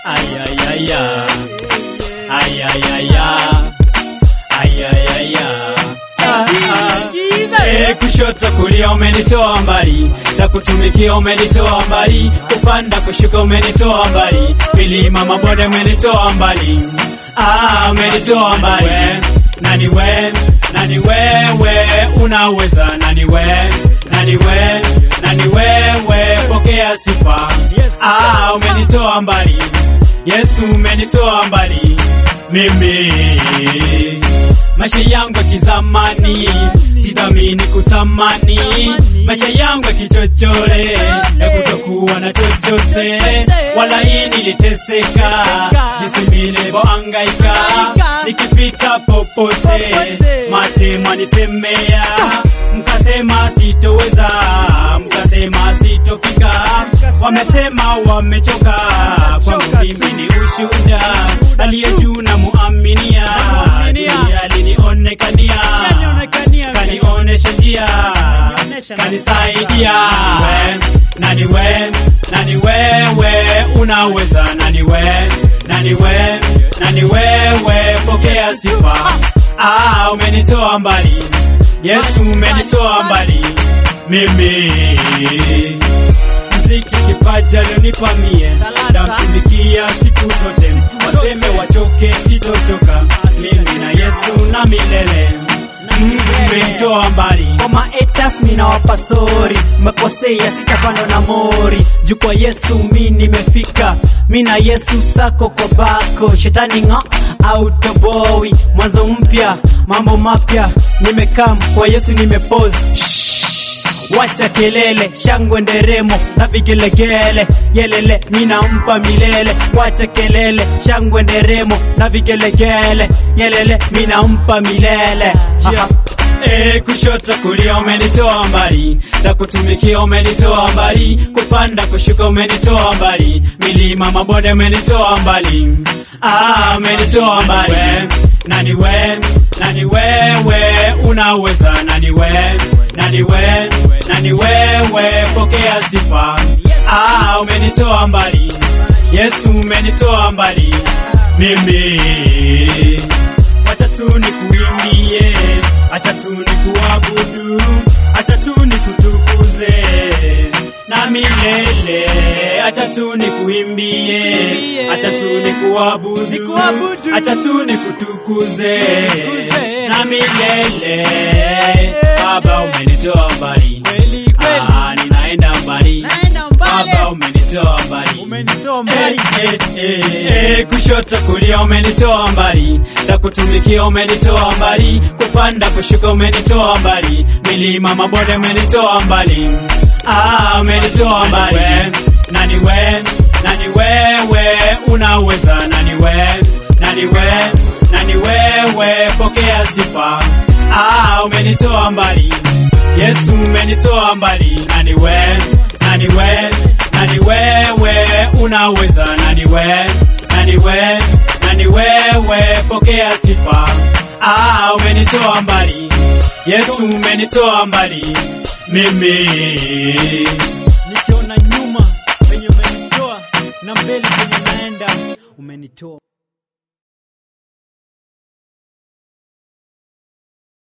Ayayaya. Ayayaya. Ayayaya. Ah, ah. Eh, kushoto kulia umenitoa mbali, na kutumikia umenitoa mbali, kupanda kushuka umenitoa mbali, milima mabonde umenitoa mbali, ah, umenitoa mbali. Nani we, nani wewe, unaweza nani we, nani we, nani wewe, pokea sifa, ah, umenitoa mbali, Yesu umenitoa mbali, mimi maisha yangu ya kizamani, sidhamini kutamani maisha yangu ya kichochole ya kutokuwa na chochote, wala hii niliteseka jinsi nilivyohangaika nikipita popote, mate mwanitemea, mkasema sitoweza, mkasema sitofika, wamesema wamechoka, kwangu mimi ni ushuhuda, aliye juu na muaminia, ndiye alinionekania, kanionesha njia, kanisaidia. We, nani we, nani wewe, unaweza nani we, nani we, nani wewe, pokea sifa. Ah, umenitoa mbali, Yesu umenitoa mbali, mimi mziki kipaji alionipa mie, ndamtumikia siku zote, waseme wachoke, sitochoka, mimi na Yesu na milele. Mm, Umenitoa mbali Koma etas mina wapa sori, mekosea sitapanda na mori. Juu kwa Yesu mi nimefika, mina Yesu sako kwa bako. Shetani ng'o autoboi, mwanzo mpya, mambo mapya. Nimekam kwa Yesu nimepose. Shh. Wacha kelele, shangwe nderemo na vigelegele, yelele ninampa milele. Wacha kelele, shangwe nderemo na vigelegele, yelele ninampa milele. Aha. Eh, kushoto kulia umenitoa mbali, na kutumikia umenitoa mbali, kupanda kushuka umenitoa mbali, milima mabonde umenitoa mbali, ah, umenitoa mbali. We, nani we, nani wewe, unaweza nani we, nani we, nani wewe, pokea sifa, ah, umenitoa mbali, Yesu umenitoa mbali, mimi acha tu nikuimbie, acha tu nikuabudu, acha tu nikutukuze na milele, acha tu nikuimbie, acha tu nikuabudu, acha tu nikutukuze na milele. Baba umenitoa mbali, ah, ninaenda mbali, Baba umenitoa mbali, Eh, eh, eh, kushoto kulia umenitoa mbali, na kutumikia umenitoa mbali, kupanda kushuka umenitoa mbali, milima mabonde umenitoa mbali, ah, umenitoa mbali. We, nani we, nani wewe, unaweza nani we, nani we, nani wewe, pokea sifa, ah, umenitoa mbali, Yesu umenitoa mbali, nani we, nani we, nani wewe, unaweza nani we, nani we, nani wewe, pokea sifa, ah, umenitoa mbali, Yesu umenitoa mbali, mimi Nikiona nyuma penye umenitoa na mbele penye naenda umenitoa.